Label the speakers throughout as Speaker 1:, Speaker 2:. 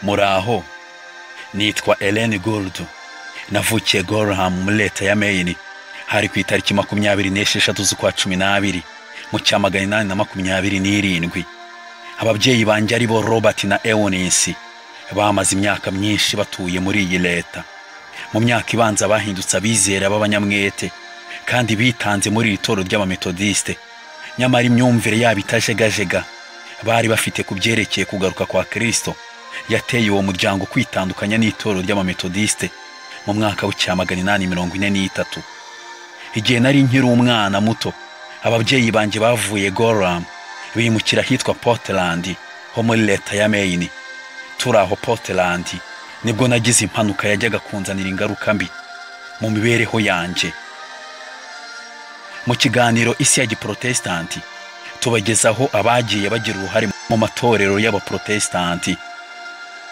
Speaker 1: muraho nitwa Ellen Gould navukiye Gorham muri leta ya Maine hari ku itariki makumyabiri n'esheshatu z'ukwa cumi n'abiri mu cya magana inani na makumyabiri n'irindwi ababyeyi banjye ari bo robert na eunice bamaze imyaka myinshi batuye muri iyi leta mu myaka ibanza bahindutse abizera b'abanyamwete kandi bitanze muri iri toro ry'abametodiste nyamara imyumvire yabo itajegajega bari bafite ku byerekeye kugaruka kwa kirisito yateye uwo muryango kwitandukanya n'itoro ry'abametodiste mu mwaka w'icya magana inani mirongo ine n'itatu igihe nari nkiri umwana muto ababyeyi banjye bavuye goramu bimukira ahitwa portland ho muri leta ya maine turi aho portland nibwo nagize impanuka yajyaga kunzanira ingaruka mbi mu mibereho yanjye mu kiganiro isi ya giporotesitanti tubagezaho abagiye bagira uruhare mu matorero y'abaporotesitanti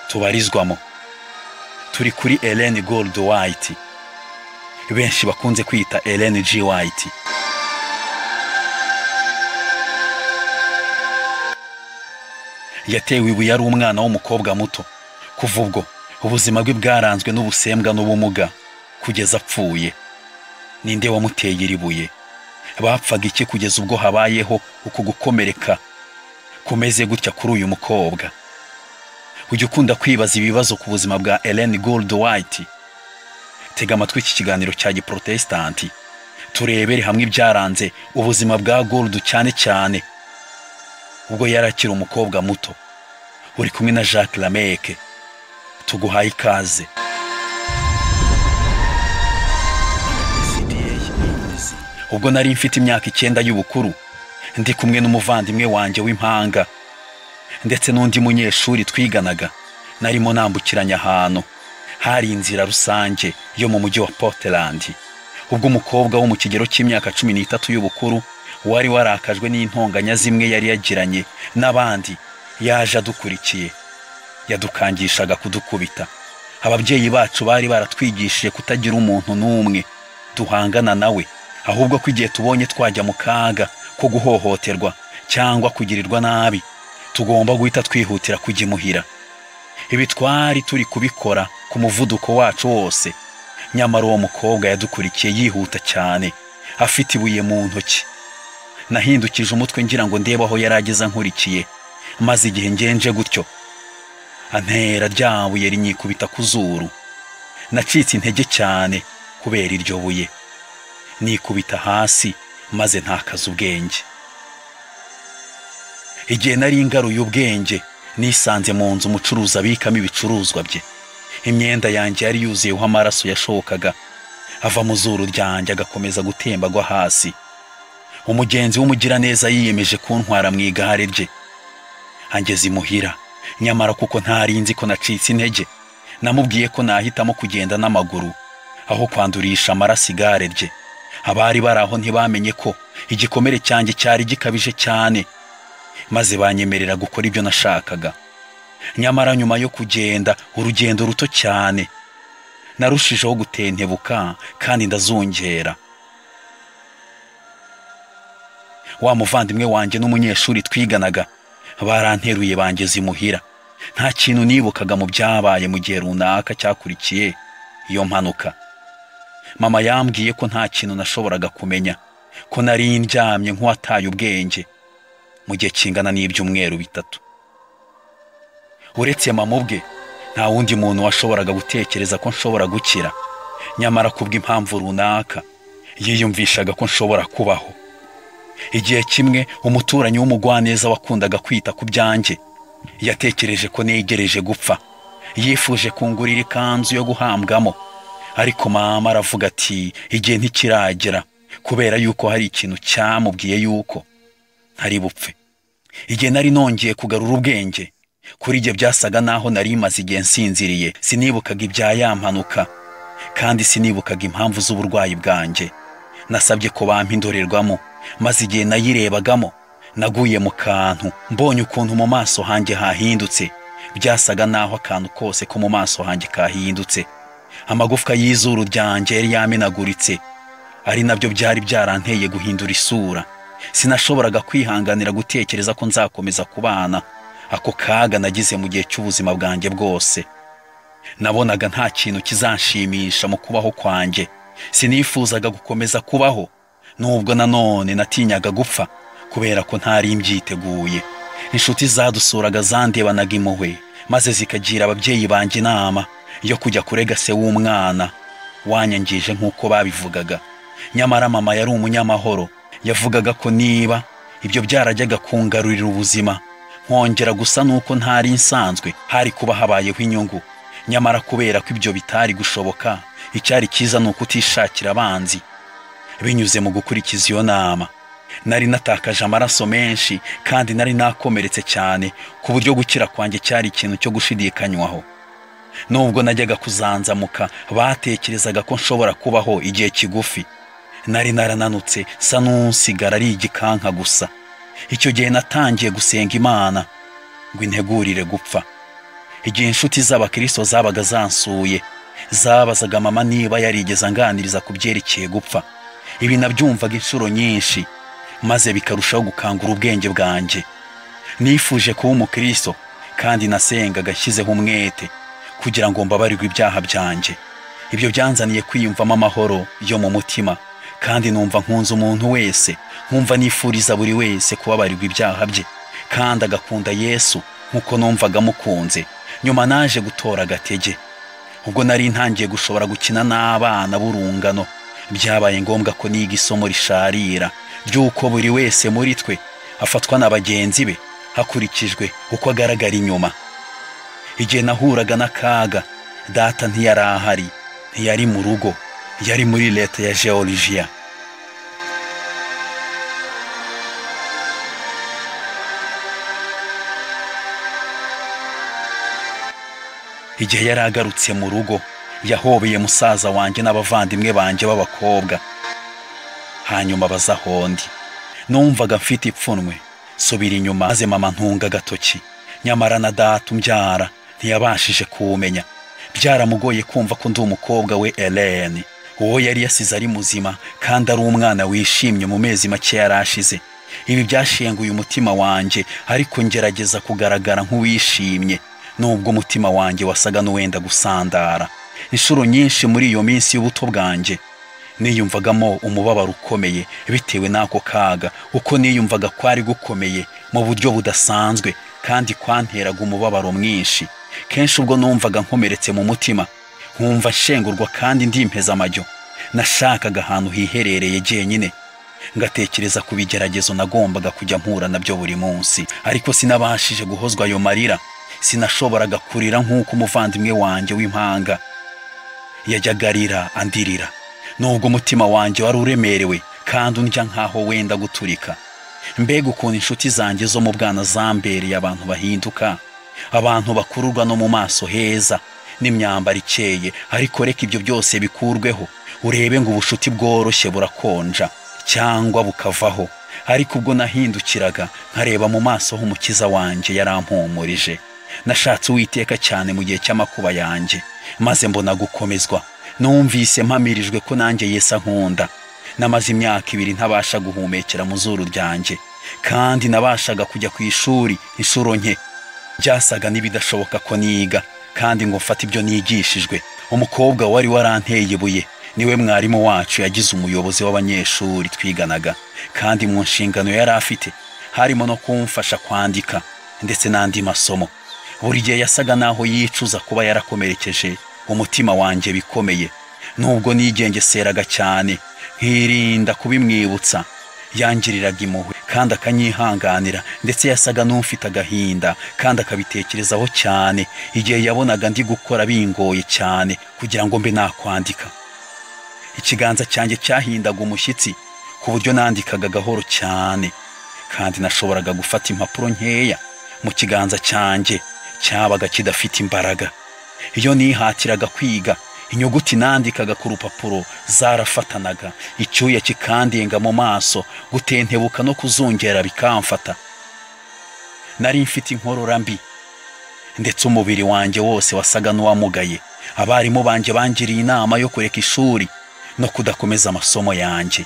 Speaker 1: tubarizwamo turi kuri Ellen Gold White benshi bakunze kwita Ellen G White yatewe ibuye ari umwana w'umukobwa muto kuva ubwo ubuzima bwe bwaranzwe n'ubusembwa n'ubumuga kugeza apfuye ninde wamuteye iri buye bapfaga iki kugeza ubwo habayeho uku gukomereka kumeze gutya kuri uyu mukobwa ujya ukunda kwibaza ibibazo ku buzima bwa Ellen Gold White tega amatwi iki kiganiro cya giporotesitanti turebere hamwe ibyaranze ubuzima bwa Gold cyane cyane ubwo yari akiri umukobwa muto uri kumwe na jacques lameke tuguhaye ikaze ubwo nari mfite imyaka icyenda y'ubukuru ndi kumwe n'umuvandimwe wanjye w'impanga ndetse n'undi munyeshuri twiganaga narimo nambukiranya ahantu hari inzira rusange yo mu mujyi wa portland ubwo umukobwa wo mu kigero cy'imyaka cumi n'itatu y'ubukuru wari warakajwe n'intonganya zimwe yari yagiranye n'abandi yaje adukurikiye yadukangishaga kudukubita ababyeyi bacu bari baratwigishije kutagira umuntu n'umwe duhangana nawe ahubwo ko igihe tubonye twajya mu kaga ko guhohoterwa cyangwa kugirirwa nabi tugomba guhita twihutira kujya imuhira ibi twari turi kubikora ku muvuduko wacu wose nyamara uwo mukobwa yadukurikiye yihuta cyane afite ibuye mu ntoki nahindukije umutwe ngira ngo ndebe aho yari ageze ankurikiye maze igihe ngenje gutyo antera rya buye rinyikubita ku zuru nacitse intege cyane kubera iryo buye nikubita hasi maze ntakaze ubwenge igihe nari ngaruye ubwenge nisanze mu nzu umucuruzi abikamo ibicuruzwa bye imyenda yanjye yari yuzuyeho amaraso yashokaga ava mu zuru ryanjye agakomeza gutemba agwa hasi umugenzi w'umugiraneza yiyemeje kuntwara mu igare rye angeze imuhira nyamara kuko ntari nzi ko nacitse intege namubwiye ko nahitamo kugenda n'amaguru aho kwandurisha amaraso igare rye abari bari aho ntibamenye ko igikomere cyanjye cyari gikabije cyane maze banyemerera gukora ibyo nashakaga nyamara nyuma yo kugenda urugendo ruto cyane narushijeho gutentebuka kandi ndazongera wa muvandimwe wanjye n'umunyeshuri twiganaga baranteruye bangeze imuhira nta kintu nibukaga mu byabaye mu gihe runaka cyakurikiye iyo mpanuka mama yambwiye ko nta kintu nashoboraga kumenya ko nari ndyamye nk'uwataye ubwenge mu gihe kingana n'ibyumweru bitatu uretse mama ubwe nta wundi muntu washoboraga gutekereza ko nshobora gukira nyamara kubw'impamvu runaka yiyumvishaga ko nshobora kubaho igihe kimwe umuturanyi w'umugwaneza wakundaga kwita ku byanjye yatekereje ko negereje gupfa yifuje kungurira ikanzu yo guhambwamo ariko mama aravuga ati igihe ntikiragera kubera yuko hari ikintu cyamubwiye yuko ntari bupfe igihe nari nongeye kugarura ubwenge kuri ibyo byasaga naho nari maze igihe nsinziriye sinibukaga ibya ya mpanuka kandi sinibukaga impamvu z'uburwayi bwanjye nasabye ko bampa indorerwamo maze igihe nayirebagamo naguye mu kantu mbonye ukuntu mu maso hanjye hahindutse byasaga naho akantu kose ko mu maso hanjye kahindutse amagufwa y'izuru ryanjye yari yamenaguritse ari nabyo byari byaranteye guhindura isura sinashoboraga kwihanganira gutekereza ko nzakomeza kubana ako kaga nagize mu gihe cy'ubuzima bwanjye bwose nabonaga nta kintu kizanshimisha mu kubaho kwanjye sinifuzaga gukomeza kubaho nubwo nanone natinyaga gupfa kubera ko ntari mbyiteguye inshuti zadusuraga zandebanaga impuhwe maze zikagira ababyeyi banjye inama yo kujya kurega se w'umwana wanyangije nk'uko babivugaga nyamara mama yari umunyamahoro yavugaga ko niba ibyo byarajyaga kungarurira ubuzima nkongera gusa nuko ntari nsanzwe hari kuba habayeho inyungu nyamara kubera ko ibyo bitari gushoboka icyari cyiza ni ukutishakira abanzi binyuze mu gukurikiza iyo nama nari natakaje amaraso menshi kandi nari nakomeretse cyane ku buryo gukira kwanjye cyari ikintu cyo gushidikanywaho nubwo najyaga kuzanzamuka batekerezaga ko nshobora kubaho igihe kigufi nari narananutse sa n'unsigara ari igikanka gusa icyo gihe natangiye gusenga imana ngo integurire gupfa igihe inshuti z'abakristo zabaga zansuye zabazaga mama niba yarigeze anganiriza ku byerekeye gupfa ibi nabyumvaga inshuro nyinshi maze bikarushaho gukangura ubwenge bwanjye nifuje kuba umukristo kandi nasengaga nshyizeho umwete kugira ngo mbabarirwe ibyaha byanjye ibyo byanzaniye kwiyumvamo amahoro yo mu mutima kandi numva nkunze umuntu wese nkumva nifuriza buri wese kubabarirwa ibyaha bye kandi agakunda yesu nk'uko numvaga amukunze nyuma naje gutora agatege ubwo nari ntangiye gushobora gukina n'abana b'urungano byabaye ngombwa ko niga isomo risharira ry'uko buri wese muri twe afatwa na bagenzi be hakurikijwe uko agaragara inyuma igihe nahuraga n'akaga data ntiyari ahari ntiyari mu rugo yari muri leta ya georgia igihe yari agarutse mu rugo yahobeye musaza wanjye n'abavandimwe banjye b'abakobwa hanyuma baza ahondi numvaga mfite ipfunwe subira inyuma maze mama ntunga agatoki nyamara na data umbyara ntiyabashije kuwumenya byaramugoye kumva ko ndi umukobwa we eleni uwo yari yasize ari muzima kandi ari umwana wishimye mu mezi make yari ashize ibi byashenguye umutima wanjye ariko ngerageza kugaragara nk'uwishimye nubwo umutima wanjye wasaga n'uwenda gusandara inshuro nyinshi muri iyo minsi y'ubuto bwanjye niyumvagamo umubabaro ukomeye bitewe n'ako kaga uko niyumvaga kwari gukomeye mu buryo budasanzwe kandi kwanteraga umubabaro mwinshi kenshi ubwo numvaga nkomeretse mu mutima nkumva nshengurwa kandi ndimpeza amajyo nashakaga ahantu hiherereye jyenyine ngatekereza ku bigeragezo nagombaga kujya mpura nabyo buri munsi ariko sinabashije guhozwa ayo marira sinashoboraga kurira nk'uko umuvandimwe wanjye w'impanga yajyaga arira andirira nubwo umutima wanjye wari uremerewe kandi undya nk'aho wenda guturika mbega ukuntu inshuti zanjye zo mu bwana zambereye abantu bahinduka abantu bakururwa no mu maso heza n'imyambaro ikeye ariko reka ibyo byose bikurweho urebe ngo ubucuti bworoshye burakonja cyangwa bukavaho ariko ubwo nahindukiraga nkareba mu maso h'umukiza wanjye yarampumurije nashatse uwiteka cyane mu gihe cy'amakuba yanjye maze mbona gukomezwa numvise mpamirijwe ko nanjye yesa nkunda namaze imyaka ibiri ntabasha guhumekera mu zuru ryanjye kandi nabashaga kujya ku ishuri inshuro nke byasaga n'ibidashoboka ko niga kandi ngo mfate ibyo nigishijwe umukobwa wari waranteye ibuye niwe mwarimu wacu yagize umuyobozi w'abanyeshuri twiganaga kandi mu nshingano yari afite harimo no kumfasha kwandika ndetse n'andi masomo buri gihe yasaga naho yicuza kuba yarakomerekeje umutima wanjye bikomeye nubwo nigengeseraga cyane nkirinda kubimwibutsa yangiriraga impuhwe kandi akanyihanganira ndetse yasaga n'ufite agahinda kandi akabitekerezaho cyane igihe yabonaga ndi gukora bingoye cyane kugira ngo mbe nakwandika ikiganza cyanjye cyahindaga umushyitsi ku buryo nandikaga gahoro cyane kandi nashoboraga gufata impapuro nkeya mu kiganza cyanjye cyabaga kidafite imbaraga iyo nihatiraga kwiga inyuguti nandikaga ku rupapuro zarafatanaga icyuya kikandenga mu maso gutentebuka no kuzungera bikamfata nari mfite inkorora mbi ndetse umubiri wanjye wose wasaga n'uwamugaye abarimu banjye bangiriye inama yo kureka ishuri no kudakomeza amasomo yanjye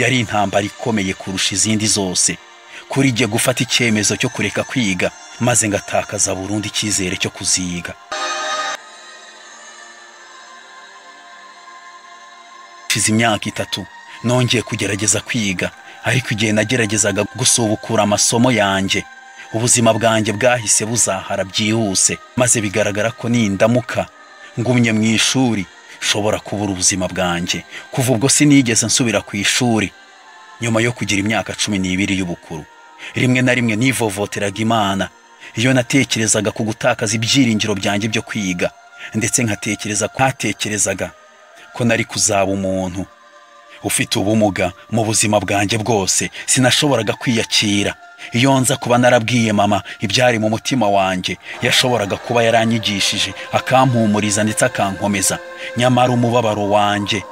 Speaker 1: yari intambara ikomeye kurusha izindi zose kuri jye gufata icyemezo cyo kureka kwiga maze ngatakaza burundu icyizere cyo kuziga hashize imyaka itatu nongeye kugerageza kwiga ariko igihe nageragezaga gusubukura amasomo yanjye ubuzima bwanjye bwahise buzahara byihuse maze bigaragara ko nindamuka ngumye mu ishuri nshobora kubura ubuzima bwanjye kuva ubwo sinigeze nsubira ku ishuri nyuma yo kugira imyaka cumi n'ibiri y'ubukuru rimwe na rimwe nivovoteraga imana iyo natekerezaga ku gutakaza ibyiringiro byanjye byo kwiga ndetse nkatekereza ko hatekerezaga ko nari kuzaba umuntu ufite ubumuga mu buzima bwanjye bwose sinashoboraga kwiyakira iyo nza kuba narabwiye mama ibyari mu mutima wanjye yashoboraga kuba yaranyigishije akampumuriza ndetse akankomeza nyamara umubabaro wanjye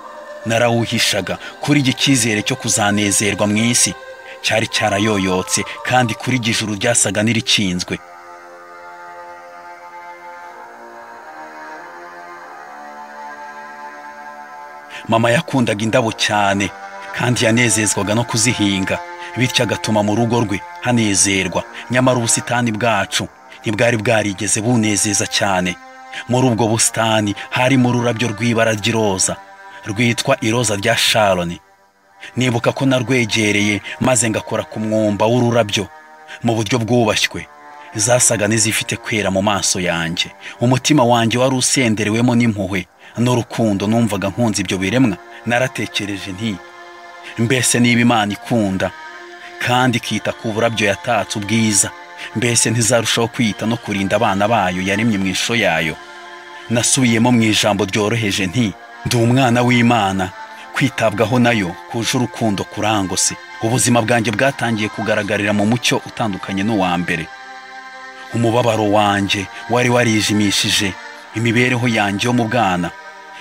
Speaker 1: narawuhishaga kuri iki cyizere cyo kuzanezerwa mu isi cyari cyarayoyotse kandi kuri ijuru ryasaga n'irikinzwe mama yakundaga indabo cyane kandi yanezezwaga no kuzihinga bityo agatuma mu rugo rwe hanezerwa nyamara ubusitani bwacu ntibwari bwarigeze bunezeza cyane muri ubwo busitani harimo ururabyo rw'ibara ry'iroza rwitwa iroza rya sharoni nibuka ko narwegereye maze ngakora ku mwumba w'ururabyo mu buryo bwubashywe zasaga n'izifite kwera mu maso yanjye umutima wanjye wari usenderewemo n'impuhwe n'urukundo numvaga nkunze ibyo biremwa naratekereje nti mbese niba imana ikunda kandi ikita ku burabyo yatatse ubwiza mbese ntizarushaho kwita no kurinda abana bayo yaremye mu ishusho yayo nasubiyemo mu ijambo ryoroheje nti ndi umwana w'imana kwitabwaho nayo kuje urukundo kurangose ubuzima bwanjye bwatangiye kugaragarira mu mucyo utandukanye n'uwa mbere umubabaro wanjye wari warijimishije imibereho yanjye yo mu bwana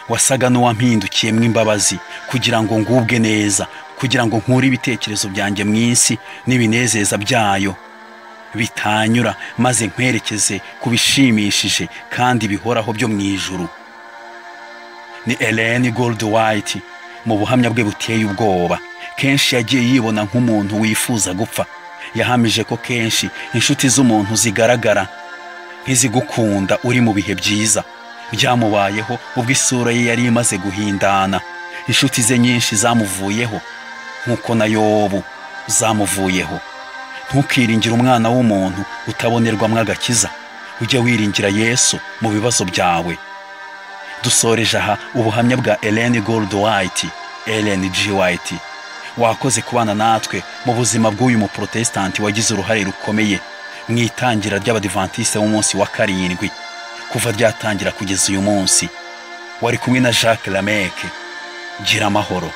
Speaker 1: wasaga n'uwampindukiyemo imbabazi kugira ngo ngubwe neza kugira ngo nkure ibitekerezo byanjye mu isi n'ibinezeza byayo bitanyura maze nkwerekeze ku bishimishije kandi bihoraho byo mu ijuru ni Ellen White mu buhamya bwe buteye ubwoba kenshi yagiye yibona nk'umuntu wifuza gupfa yahamije ko kenshi inshuti z'umuntu zigaragara nk'izigukunda uri mu bihe byiza byamubayeho ubwo isura ye yari imaze guhindana inshuti ze nyinshi zamuvuyeho nk'uko na yobu zamuvuyeho ntukiringire umwana w'umuntu utabonerwamo agakiza ujya wiringira yesu mu bibazo byawe dusoreje aha ubuhamya bwa Ellen Gold White Ellen G White wakoze kubana natwe mu buzima bw'uyu muprotesitanti wagize uruhare rukomeye mu itangira ry'abadivantisite b'umunsi wa karindwi kuva ryatangira kugeza uyu munsi wari kumwe na jacques lameke gira amahoro